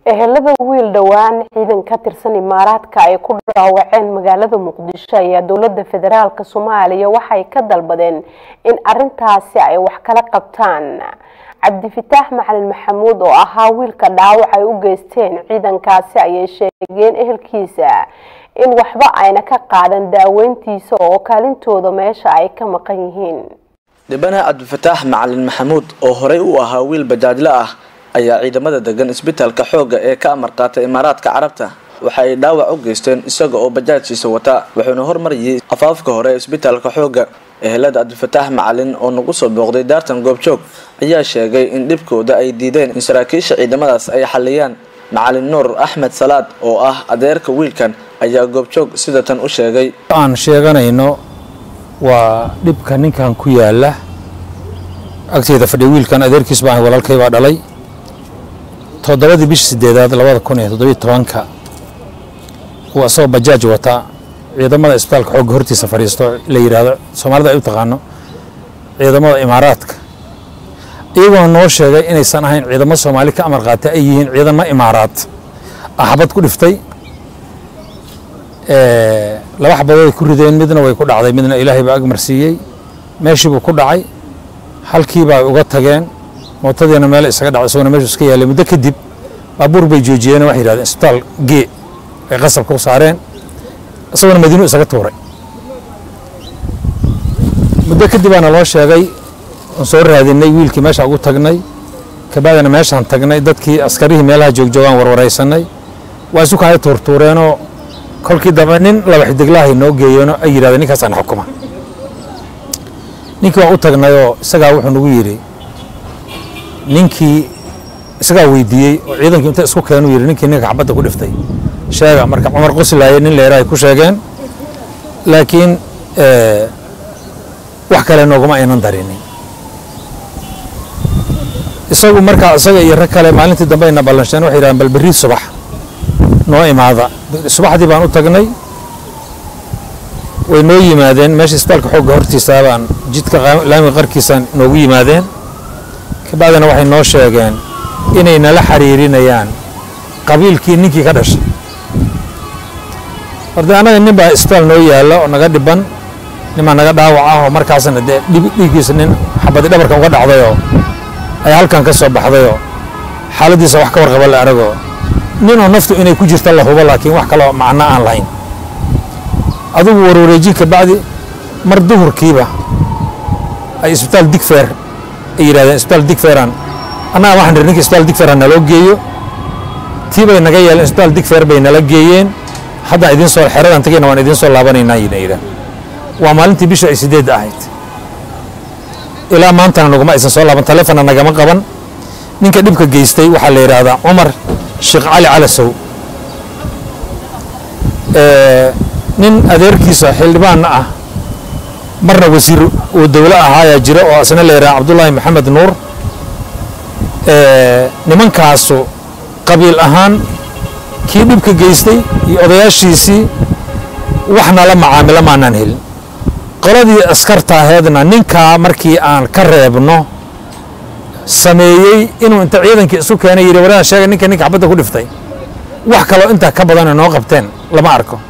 ehelada wiil dhowaan ciidan ka tirsan imaaraadka ay ku dhaawaceen magaalada muqdisho ayaa dowlada federaalk soomaaliya waxay ka dalbadeen in arintaasi ay wax kala qabtaan cabdifitaax macalin maxamuud oo ahaa wiilka dhaawac ay u geysteen ciidankaasi ayay sheegeen ehelkiisa in waxba ayna ka qaadan daaweyntiisa oo kaalintooda meesha ay ka maqan yihiin dhibana cabdifataax macalin maxamuud oo horey u ahaa wiil bajaajle ah ayaa ciidamada degan isbitaalka xoogga ee ka amar qaatay imaaraadka carabta waxa ay dhaawac u geysteen isaga oo bajaajkiisa wata wuxuuna hormariyey afaafka hore isbitaalka xoogga ehelada cabdifataax macalin oo nagu soo booqday daartan goobjoog ayaa sheegay in dhibkooda ay diideen in saraakiisha ciidamadaas ay xaliyaan macalin nuur axmed salaad oo ah adeerka wiilkan ayaa goobjoog sida tan u sheegay aan sheeganayno waa dhibka ninkan ku yaala agteeda fadhiya wiilkan adeerkiis baan walaalkay baa dhalay toddobadii bishii sideedaad labada kun iyo toddobiyo tobanka uu asagoo bajaaj wata ciidamada isbitaalka xoogga hortiisa fadhiisto la yidhaahdo soomaalida ay u taqaano ciidamada imaaraadka iyagoona noo sheegay inaysan ahayn ciidamo soomaali ka amar qaatay ay yihiin ciidamo imaaraad axbad ku dhiftay laba xabadood ku rideen midna way ku dhacday midna ilaahay baa agmarsiiyey meeshiibuu ku dhacay halkiibaa uga tageen mootadiina meel isaga dhacday isagona meeshu iska yaalay muddo kadib baabuur bay joojiyeen waxay yidhahdeen isbitaal gee ay qasabka u saareen isagona madiinu isaga tuuray muddo kadib baana loo sheegay oon soo raadinay wiilkii meesha ugu tagnay kabacdina meeshaan tagnay dadkii askarihii meelaha joogjoogaan warwaraysanay waa isu kahay tuurtuureenoo kolkii dambe nin laba xidiglahay noo geeyeenoo ay yidhahdeen ninkaasaan xukuma ninkii waan u tagnayoo isagaa wuxuu nagu yidhi ninkii isagaa weydiiyey oo ciidankii inta isku keenuu yidhi ninkii ninka xabadda ku dhiftay sheega marka cumar qoslaaye nin leera ay ku sheegeen laakiin wax kale nooguma aynan darinin isagu markaa isaga iyo rag kale maalintii dambe ayna ballansheen waxay yidhahdeen bal berri subax noo imaada subaxdii baan u tagnay way noo yimaadeen meesha isbitaalka xoogga hortiisa baan jidka laamiga qarkiisaan noogu yimaadeen kabacdina waxay noo sheegeen inay nala xiriirinayaan qabiilkii ninkii ka dhashay horde annaga nin baa isbitaal noo yaalla oo naga dhiban ninbaa naga dhaawac ah oo markaasna dee dhiiggiisa nin xabadi dhabarkan uga dhacdayoo ay halkan ka soo baxdayoo xaaladdiisa wax ka warqaba la aragoo ninoo naftu inay ku jirta la hubo laakiin wax kaloo macno aan lahayn adugu warwareejin kabacdi mar duhurkiiba ay isbitaal digfeer ay yidhahdeen isbitaal digfeeraan annaga waxaan niri ninka isbitaal digfeeraan naloo geeyo tii bay naga yeeleen isbitaal digfeer bay nala geeyeen haddaan idiin soo xeradan tagayna waan idiin soo laabanaynaa yina yidhaah waa maalintii bisha ay sideedda ahayd ilaa maantana naguma aysan soo laaban taleefonna nagama qaban ninka dhibka geystay waxaa la yidhaahdaa cumar sheekh cali calasow nin adeerkiisa xildhibaanna ah marna wasiir uu dowlo ahaayaa jira oo asna la yidhaha cabdullaahi maxamed nuur nimankaasu qabiil ahaan kii dhibka geystay iyo odayaashiisii waxna la macaamilo maanaan helin qoladii askarta aheedna ninkaa markii aan ka reebno sameeyey inuu inta ciidankii isu keenay yidhi waraan sheega ninka ninka xabadda ku dhiftay wax kaloo intaa ka badanoo noo qabteen lama arko